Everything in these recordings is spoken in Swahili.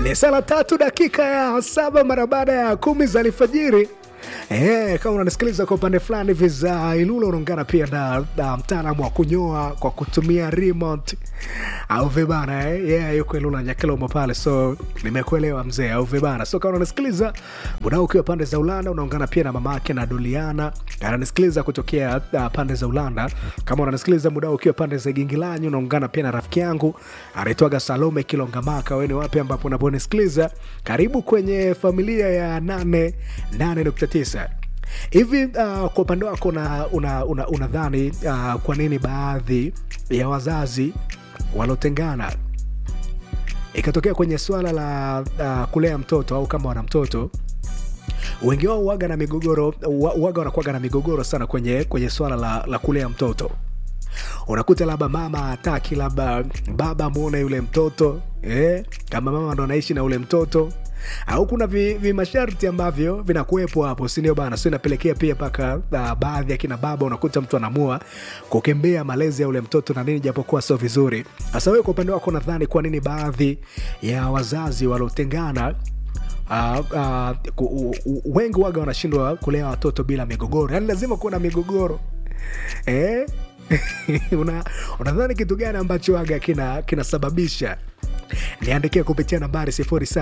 ni saa tatu dakika ya saba mara baada ya kumi za alfajiri. Eh, kama unanisikiliza kwa upande fulani hivi za Ilula unaungana pia na, na mtaalamu wa kunyoa kwa kutumia remote au vibana eh? Yeah, yuko Ilula Nyakilomo pale, so nimekuelewa mzee au vibana. So kama unanisikiliza muda ukiwa pande za Ulanda unaungana pia na mama yake na Doliana ananisikiliza kutokea uh, pande za Ulanda. Kama unanisikiliza muda ukiwa pande za Gingilanyi unaungana pia na rafiki yangu anaitwaga Salome Kilongamaka. Wewe ni wapi ambapo unaponisikiliza? Karibu kwenye familia ya nane nane nukta tisa hivi. Uh, kwa upande wako unadhani una, una, unadhani, uh, kwa nini baadhi ya wazazi walotengana ikatokea kwenye swala la uh, kulea mtoto au kama wana mtoto wengi wao waga na migogoro wa- waga wanakuwaga na migogoro sana kwenye, kwenye swala la, la kulea mtoto unakuta labda mama hataki labda baba muone yule mtoto eh, kama mama ndo anaishi na ule mtoto au kuna vi- vimasharti ambavyo vinakuwepo hapo sindio bana so inapelekea pia mpaka uh, baadhi ya kina baba unakuta mtu anamua kukimbia malezi ya ule mtoto na nini japokuwa sio vizuri hasa wewe kwa upande wako nadhani kwa nini baadhi ya wazazi waliotengana Uh, uh, ku- u- u- wengi waga wanashindwa kulea watoto bila migogoro yaani lazima kuwa na migogoro eh? Una- unadhani kitu gani ambacho waga kina kinasababisha niandikia kupitia nambari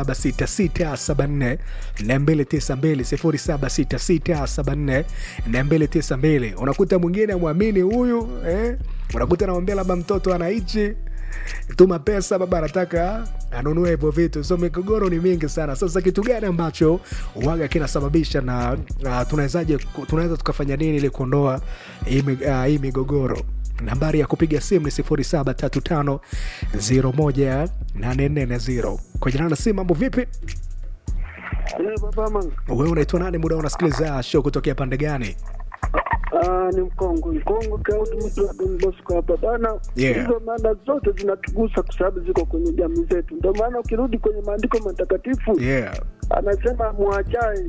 0766742292 0766742292 unakuta mwingine amwamini huyu eh? unakuta anamwambia labda mtoto anaichi tuma pesa baba anataka anunue hivyo vitu so migogoro ni mingi sana sasa kitu gani ambacho waga kinasababisha na uh, tunawezaje tunaweza tukafanya nini ili kuondoa hii mi- ah, hii migogoro nambari ya kupiga simu ni 0735018440 kwa jina na simu mambo vipi Eh, baba mangu. wewe unaitwa nani muda unasikiliza show kutokea pande gani Ah, ni mkongo mkongo Claudi mtu wa Don Bosco hapa bana. Yeah. Hizo mada zote zinatugusa kwa sababu ziko kwenye jamii zetu. Ndio maana ukirudi kwenye maandiko matakatifu yeah anasema muachae,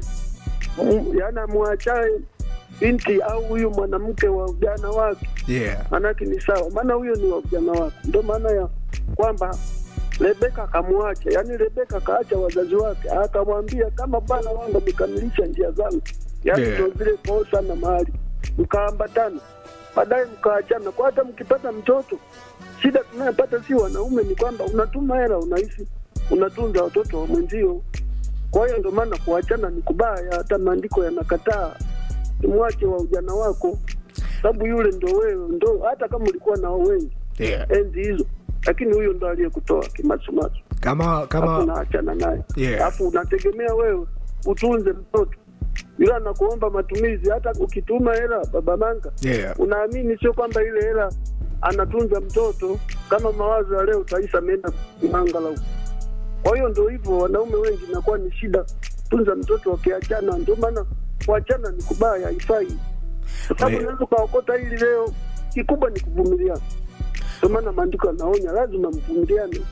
mm, yaani muachae binti au huyu mwanamke wa ujana wake, yeah maanake ni sawa, maana huyo ni wa ujana wake. Ndio maana ya kwamba Rebeka akamwacha, yaani Rebeka akaacha wazazi wake, akamwambia kama bwana wangu amekamilisha njia zangu, yaani Yeah. ndio zile kosa na mahali mkaambatana, baadaye mkaachana. Kwa hata mkipata mtoto, shida tunayopata si wanaume ni kwamba unatuma hela, unaishi unatunza watoto wa mwenzio. Kwa hiyo ndio maana kuachana ni kubaya, hata maandiko yanakataa. Mwache wa ujana wako, sababu yule ndo wewe, ndo hata kama ulikuwa nao wengi yeah enzi hizo, lakini huyo ndo aliyekutoa kimasumasu, kama alafu kama unaachana naye Yeah. alafu unategemea wewe utunze mtoto yule anakuomba matumizi. Hata ukituma hela baba manga, yeah unaamini sio kwamba ile hela anatunza mtoto, kama mawazo ya leo utaisa ameenda mangala huko. Kwa hiyo ndo hivyo, wanaume wengi inakuwa ni shida tunza mtoto wakiachana. Ndio maana kuachana ni kubaya, haifai, kwa sababu Oye. unaweza ukaokota hili leo, kikubwa ni kuvumiliana. Ndio maana maandiko yanaonya lazima mvumiliane,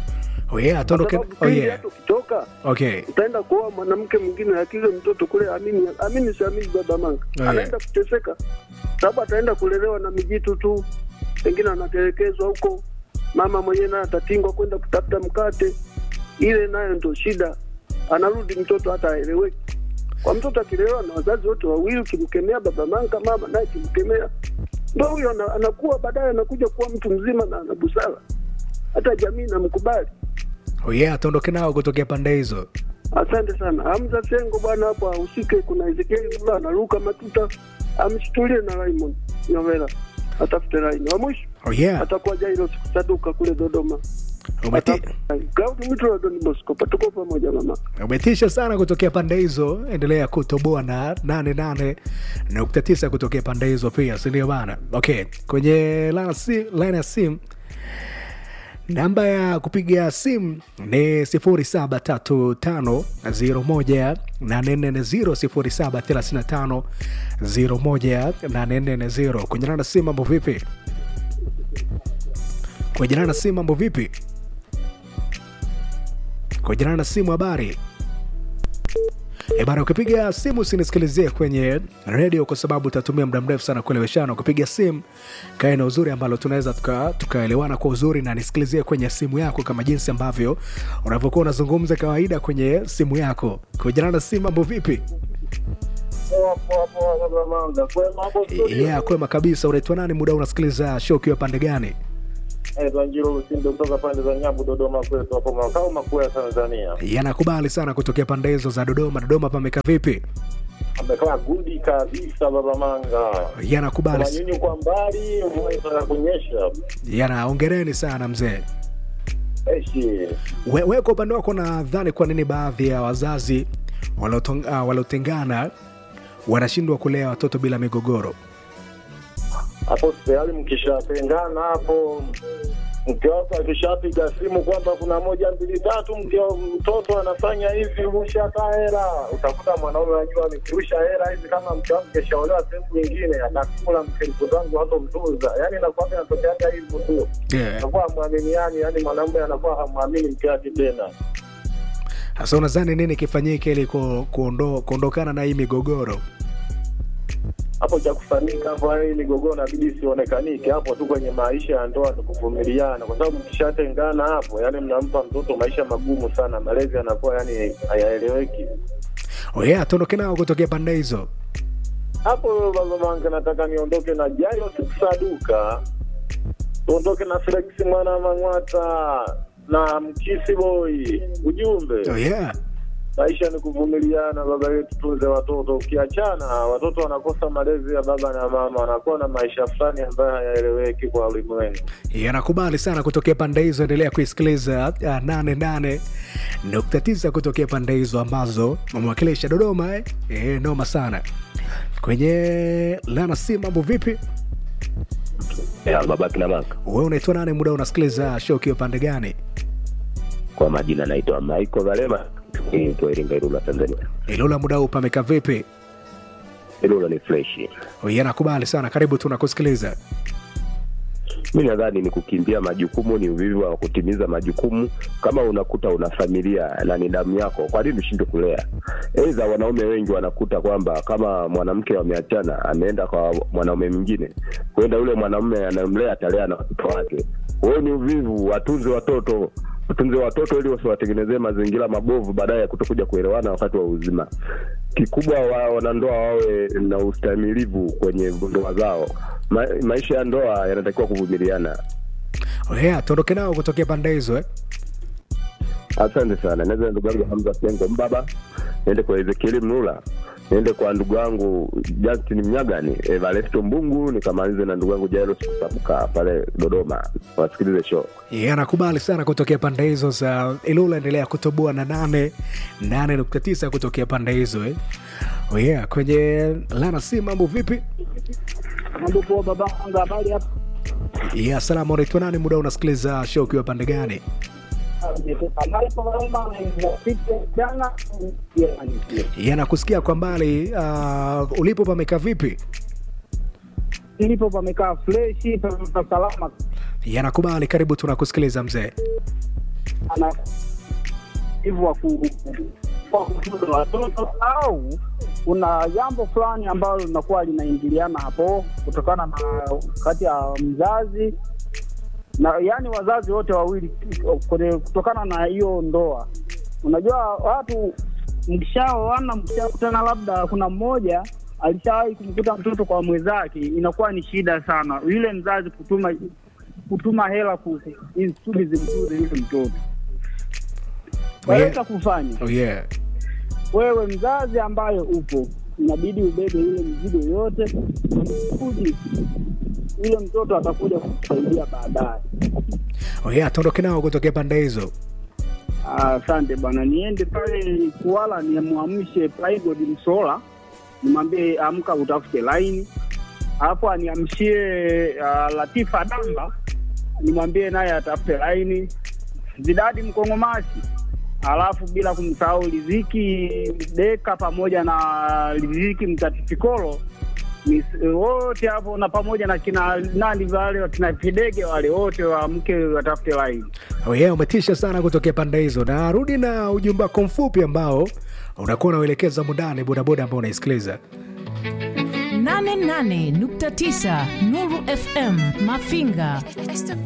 oh yeah kwa tuondoke sababu oh pindi yeah hata ukitoka okay utaenda kuoa mwanamke mwingine, lakini yule mtoto kule, amini amini, siamini baba manga Oh, yeah. anaenda kuteseka, sababu ataenda kulelewa na mijitu tu, pengine anatelekezwa huko, mama mwenyewe naye atatingwa kwenda kutafuta mkate, ile nayo ndo shida. Anarudi mtoto hata aeleweki. Kwa mtoto akilelewa na wazazi wote wawili, ukimkemea baba manga, mama naye kimkemea, ndo huyo ana- anakuwa baadaye anakuja kuwa mtu mzima na ana busara, hata jamii inamkubali. oh yeah tuondoke nao kutokea pande hizo Asante sana Hamza Sengo bwana, hapo ahusike. Kuna Ezekieli Mula anaruka matuta, amshtulie na Raymond Nyovela atafute laini wa mwisho, oh yeah atakuwa Jairo Saduka kule Dodoma. Umeti, Claudi Mwitu wa Don Bosco, patuko pamoja mama. umetisha sana kutokea pande hizo endelea kutoboa na 88.9 kutokea pande hizo pia sindio bana okay kwenye line ya si- line ya simu namba ya kupiga simu ni 0735018440 0735018440 kwenye line ya simu mambo vipi kwenye line ya simu mambo vipi kwenye line ya simu habari E bana, ukipiga simu usinisikilizie kwenye redio kwa sababu utatumia muda mrefu sana kueleweshana. Ukipiga simu kae na uzuri ambalo tunaweza tuka- tukaelewana kwa uzuri, na nisikilizie kwenye simu yako kama jinsi ambavyo unavyokuwa unazungumza kawaida kwenye simu yako. Kujana na simu, mambo vipi? Yeah, kwema kabisa. Unaitwa nani? Muda unasikiliza show ukiwa pande gani? Njiro Lusindo kutoka pande za Nyabu, Dodoma kwetu hapo makao makuu ya Tanzania. Yanakubali sana kutokea pande hizo za Dodoma. Dodoma pameka vipi? Amekaa gudi kabisa, baba Manga. Yanakubali, Manyunyu kwa mbali, mvua inataka kunyesha. yana ongereni sana mzee. Eshi We, we kwa upande wako nadhani kwa nini baadhi ya wazazi waliotong- ah, waliotengana wanashindwa kulea watoto bila migogoro? hapo tayari, mkishatengana hapo, mke wako akishapiga simu kwamba kuna moja mbili tatu, mke wa mtoto anafanya hivi, rusha hata hela, utakuta mwanaume anajua nikirusha hela hizi, kama mke wangu keshaolewa sehemu nyingine, atakula mke mtoto wangu hatomtunza. Yani inakuwa inatokeaga hivyo tu, Yeah. anakuwa hamwaminiani, yani mwanaume anakuwa hamwamini mke wake tena. Sasa unadhani nini kifanyike ili ku- kuondo, kuondokana na hii migogoro? hapo cha kufanyika hapo, yani migogoro inabidi isionekanike hapo tu kwenye maisha ya ndoa, ni kuvumiliana, kwa sababu mkishatengana hapo, yani mnampa mtoto maisha magumu sana, malezi yanakuwa yani hayaeleweki. Oh yeah, tuondoke nao kutokea pande hizo. Hapo baba Mange, nataka niondoke na Jairo Saduka, tuondoke na Felix mwana Mang'wata na Mkisi Boy. Ujumbe Oh yeah. maisha ni kuvumiliana, baba yetu, tunze watoto. Ukiachana watoto wanakosa malezi ya baba na mama, wanakuwa na maisha fulani ambayo hayaeleweki kwa ulimwengu. yanakubali sana kutokea pande hizo. Endelea kuisikiliza uh, nane nane nukta tisa kutokea pande hizo ambazo wamewakilisha Dodoma eh? Eh, noma sana kwenye lana si mambo vipi? ya baba kina maka We unaitwa nane? Muda unasikiliza show ukiwa pande gani? kwa majina naitwa Michael Valema niitwa Iringa Ilula Tanzania Ilula, muda huu pameka vipi? Ilula ni fresh Yanakubali sana, karibu tunakusikiliza. mi nadhani ni kukimbia majukumu ni uvivu wa kutimiza majukumu kama unakuta una familia na ni damu yako kwa nini ushindwe kulea aidha wanaume wengi wanakuta kwamba kama mwanamke wameachana ameenda kwa mwanaume mwingine kwenda yule mwanaume anayemlea atalea na watoto wake huo ni uvivu watunze watoto watunze watoto ili wasiwatengenezee mazingira mabovu baadaye ya kutokuja kuelewana wakati wa uzima kikubwa wa, wanandoa wawe na ustahimilivu kwenye ndoa zao Ma, maisha ya ndoa yanatakiwa kuvumiliana Oh yeah, tuondoke nao kutokea pande hizo eh? asante sana naweza ndugu yangu hamza sengo mbaba niende kwa ezekieli mnula niende kwa ndugu yangu justin mnyagani evalesto mbungu nikamalize na ndugu yangu jairos kusabuka pale dodoma wasikilize show yanakubali sana kutokea pande hizo za Ilula. Endelea kutoboa na nane nane nukta tisa kutokea pande hizo eh? Oh yeah, kwenye lana si mambo vipi? Mambo poa baba, anga habari hapa. Yeah, salama. Unaitwa nani? Muda unasikiliza show ukiwa pande gani? Habari poa baba, ninapitia jana. Yanakusikia kwa mbali. Uh, ulipo pameka vipi? Nilipo pamekaa freshi, pamekaa salama. Yanakubali, karibu, tunakusikiliza mzee. Ana hivyo wa ku kwa kutunza watoto au kuna jambo fulani ambalo linakuwa linaingiliana hapo kutokana na kati ya mzazi na yani wazazi wote wawili kwenye- kutokana na hiyo ndoa. Unajua watu mkishaoana, mkishakutana, labda kuna mmoja alishawahi kumkuta mtoto kwa mwenzake, inakuwa ni shida sana yule mzazi kutuma kutuma hela ku- ili kusudi zimtunze yule mtoto. Waweza kufanya Oh yeah. wewe mzazi ambaye upo, inabidi ubebe ile mizigo yote kuji yule mtoto atakuja kukusaidia baadaye. Oh yeah, tuondoke nao kutokea pande hizo. Ah, Asante bwana, niende pale Kuala nimwamshe Plygood Msola, nimwambie amka utafute laini, alafu aniamshie uh, Latifa Damba, nimwambie naye atafute laini, Zidadi Mkongomashi, alafu bila kumsahau Riziki Deka pamoja na Riziki Mtatifikolo Mis- wote hapo na pamoja na kina nani wale wakina Fidege wale wote waamke watafute laini. Oh yeah, umetisha sana kutokea pande hizo. Narudi na ujumbe wako mfupi ambao unakuwa unauelekeza mundani bodaboda ambao unaisikiliza. 88.9 Nuru FM Mafinga.